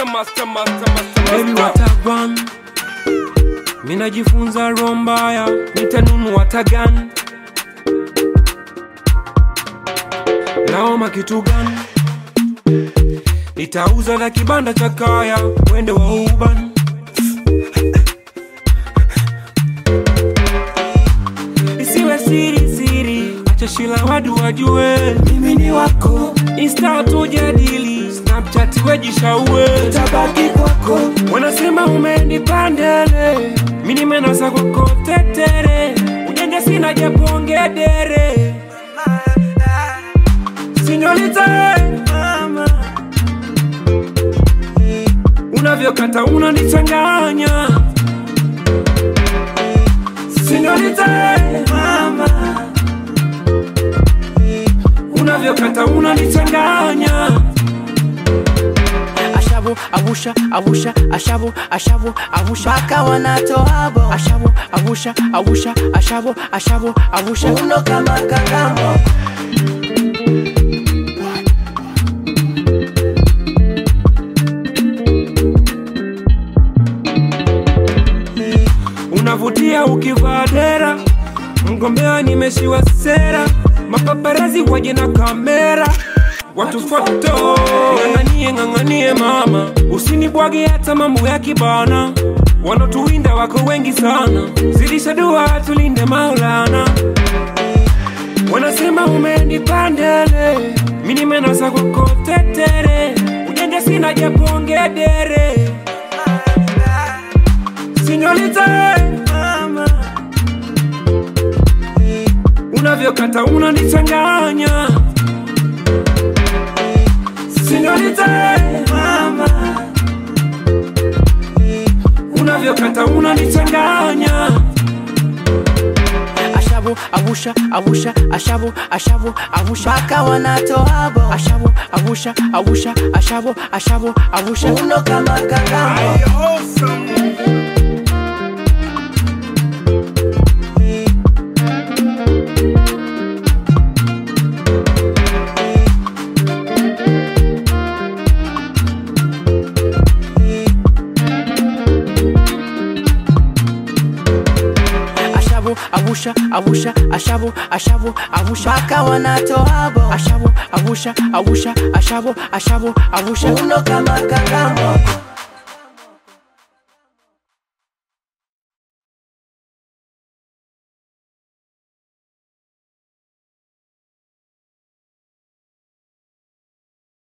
master, master, master, Baby master. watagwan minajifunza roho mbaya nitanunua tagan naoma kitu gani nitauza na kibanda cha kaya wende wa uban isiwe siri siri acha shila wadu wajue mimi ni wako insta tujadili snapchat wejishaue tabaki kwako wanasema umenipandele mi nimenasa kwako tetere ujanja sina japongedere sinyolita mama unavyokata unanichanganya Sinolita mama unavyokata unanichanganya Ashabu, abusha, abusha, ashabu, ashabu, abusha, mpaka wanatoabo ashabu, abusha, abusha, ashabu, ashabu, abusha. uno kama kakamo unavutia ukivaa dera mgombea nimeshiwa sera mapaparazi waje na kamera watu foto ng'ang'anie ng'ang'anie mama usinibwage hata mambo ya kibana wanotuwinda wako wengi sana zidisha dua tulinde maulana wanasema umenipandele mi nimenasa kwako tetere ujanja sina japongedere Sinolita mama unavyokata unanichanganya Sinolita mama unavyokata unanichanganya Ashabu, abusha, abusha, ashabu, ashabu, abusha, mpaka wanatoabo ashabu, abusha, abusha, ashabu, ashabu, abusha. uno kama kakamo Ashabu, abusha, abusha, ashabu, ashabu, abusha, mpaka wanatoabo ashabu, abusha, abusha, ashabu, ashabu, abusha. uno kama kakamo